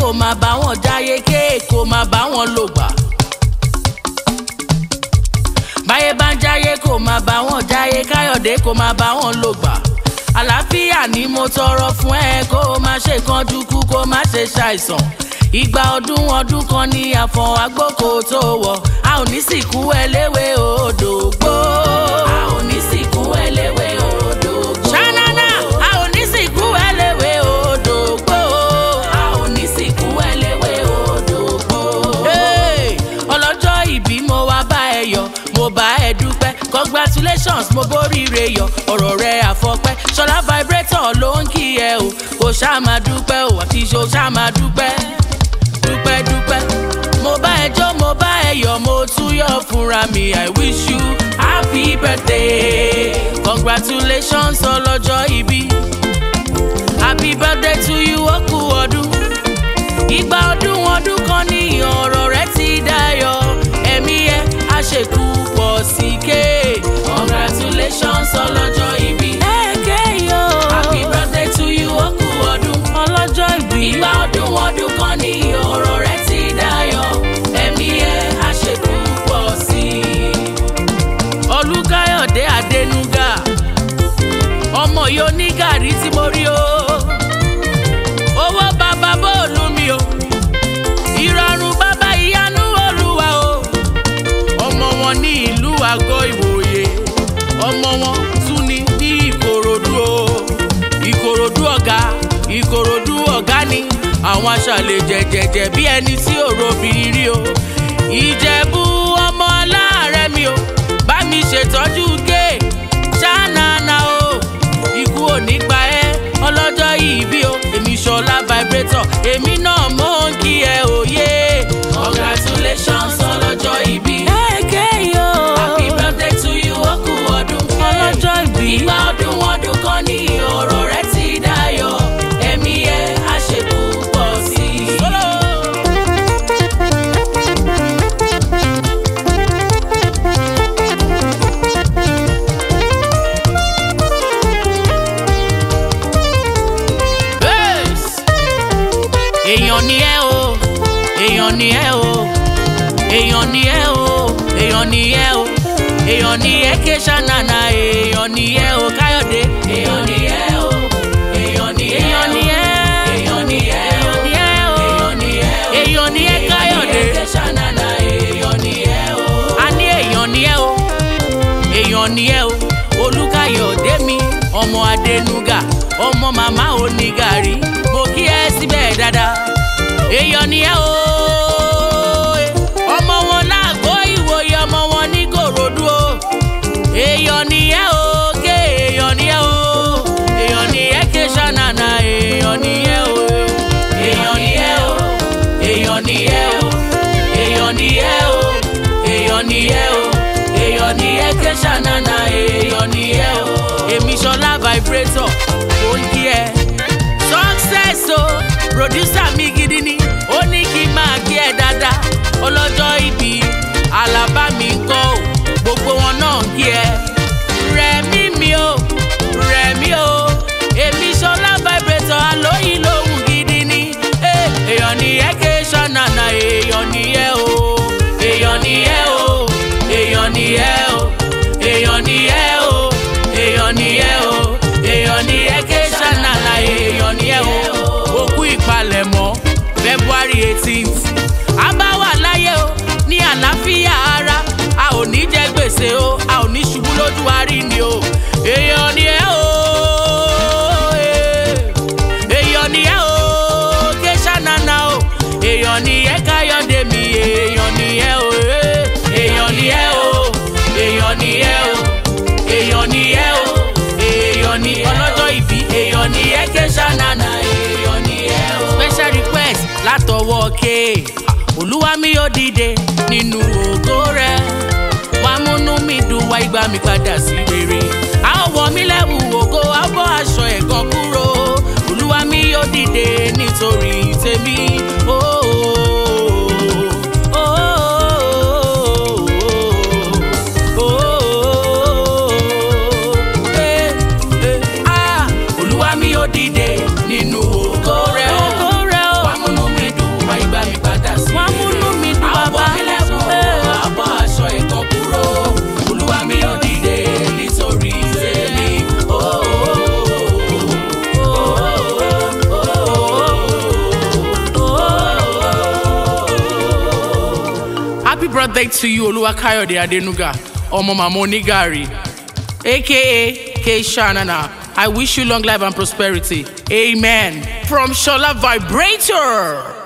kó máa bá wọn jáyé ké kó máa bá wọn lò gbà. báyé bá ń jáyé kó máa bá wọn jáyé káyọ̀dé kó máa bá wọn lò gbà. àlàáfíà ni mo tọrọ fún ẹ kó o má ṣe kánjú kú kó o má ṣe ṣàìsàn. ìgbà ọdún ọdún kan ní àfọ̀n agbóko tó wọ̀ a ò ní sìnkú ẹléwé odò gbó. a ò ní sìnkú ẹléwé odò gbó. ṣánáná a ò ní sìnkú ẹléwé odò gbó. a ò ní sìnkú ẹléwé odò gbó. Hey, ọlọ́jọ́ ìbí mo wá bá ẹ yọ̀ mo bá ẹ dúpẹ́ congratulations mo bóríire yọ̀ ọ̀rọ̀ rẹ àfọpẹ́ ṣọlá vibrator ló ń kí ẹ o kò ṣáà máa dúpẹ́ o àti ṣo ṣáà máa dúpẹ́ dúpẹ́ dúpẹ́ mo bá ẹ jó mo bá ẹ yọ̀ mo tún yọ̀ fúnra mi i wish you happy birthday congratulations ọlọ́jọ́ ìbí happy birthday to you ó kú ọdún ìgbà ọdún ọdún kan ní ọ̀rọ̀ rẹ ti dayọ̀ ẹ̀mí ẹ á ṣèkú pọ̀ sí ké congratulations ọlọ́jọ́ ìbí. ẹ̀ẹ́kẹ́ yóò happy birthday to you ó kú ọdún ọlọ́jọ́ ìbí. ìgbà ọdún ọdún kan ní ọ̀rọ̀ rẹ ti dayọ̀ ẹ̀mí ẹ á ṣèkú pọ̀ sí i. olùkáyọ̀dé adẹnuga ọmọ yìí onígàrí tí mo rí o owó bàbá bóòlù mi o ìrọ̀rùn bàbá ìyanu olúwa o ọmọ wọn ní ìlú àgọ́ ìwòye ọmọ wọn tún ní ní ìkòròdú o ìkòròdú ọ̀gá ìkòròdú ọ̀gá ni àwọn aṣàlẹ̀ jẹ̀jẹ̀jẹ̀ bí ẹni tí ò robìnrin rí o ìjẹ̀bú ọmọ aláàárẹ̀ mi o bá mi ṣètọ́jú gé ṣáánà o ikú ò ní pa ẹ́ ọlọ́jọ́ ìbí o èmi ṣọlá vibrator èmi náà mò ń kí ẹ òye. congratulations ọlọ́jọ́ ìbí. ẹ̀ẹ́kẹ́ yóò. happy birthday to you ó kú ọdún pé. ọlọ́jọ́ ìbí. ìgbà ọdún ọdún kan ní ọ̀rọ̀ rẹ ti dayọ̀ ẹ̀mí ẹ̀ á ṣe púpọ̀ sí i. Bass. èèyàn ni ẹ o èèyàn ni ẹ o èèyàn ni ẹ o èèyàn ni ẹ o èèyàn ni ẹ ké ṣànànà èèyàn ni ẹ o káyọ̀dé èèyàn ni ẹ o èèyàn ni ẹ èèyàn ni ẹ èèyàn ni ẹ èèyàn ni ẹ o èèyàn ni ẹ o èèyàn ni ẹ káyọ̀dé ké ṣànànà èèyàn ni ẹ o a ní èèyàn ni ẹ o èèyàn ni ẹ o olùkàyọ̀dé mi ọmọ adẹnuga ọmọ màmá onígàrí mo kí ẹ síbẹ̀ dáadáa èèyàn ni ẹ o ọmọ wọn láàgó ìwòye ọmọ wọn ní kòròdú o èèyàn ni ẹ o ké èèyàn ni ẹ o èèyàn ni ẹ ké ṣànànà èèyàn ni ẹ o èèyàn ni ẹ o èèyàn ni ẹ o èèyàn ni ẹ o èèyàn ni ẹ o èèyàn ni ẹ ké ṣànànà èèyàn ni ẹ o èmi ṣọlá vibrator ó ń kí ẹ success o producer mi gidi ni ó ní kí n máa kí ẹ dáadáa ọlọ́jọ́ ìbí alábá mi ń kọ́ ò gbogbo wọn náà ń kí ẹ rẹ̀mí mi o rẹ̀mí o èmi ṣọlá vibrator alóyìn lóhùn gidi ni Eh, èèyàn ni ẹ ké ṣànànà èèyàn ni ẹ o èèyàn ni ẹ o èèyàn ni ẹ o èèyàn ni ẹ o èèyàn ni ẹ o èèyàn ni ẹ ké ṣànànà èèyàn ni ẹ o òkú ìpalẹ̀mọ́ february eighteenth a bá wà láyé o ní àlàáfíà ara a ò ní jẹ gbèsè o a ò ní ṣubú lójú àárí ni o èèyàn ni ẹ o eh. èèyàn ni ẹ o ké ṣànànà o èèyàn ni ẹ káyọ̀dé mi èèyàn ni ẹ o eh. èèyàn ni ẹ o èèyàn ni ẹ o èèyàn ni ẹ o èèyàn ni ọlọ́jọ́ ìbí èèyàn ni ẹ ké ṣànànà èèyàn ni ẹ o. special request látọwọ́ ké olúwa mi yóò dìde nínú ògo rẹ wàá múnú mi dùn wá ìgbà mi padà sí rere a ó wọ mí lẹ́wù ògo a bọ́ aṣọ ẹ̀gàn kúrò olúwa mi yóò dìde nítorí tèmi. Oh, oh, oh, oh, oh, eh, eh, ah. olúwa mi yóò dìde nínú ògo rẹ wàá múnú mi dùn birthday to you, Oluwakayode Adenuga, Omo Mama Onigari, aka K Shanana. I wish you long life and prosperity. Amen. From Shola Vibrator.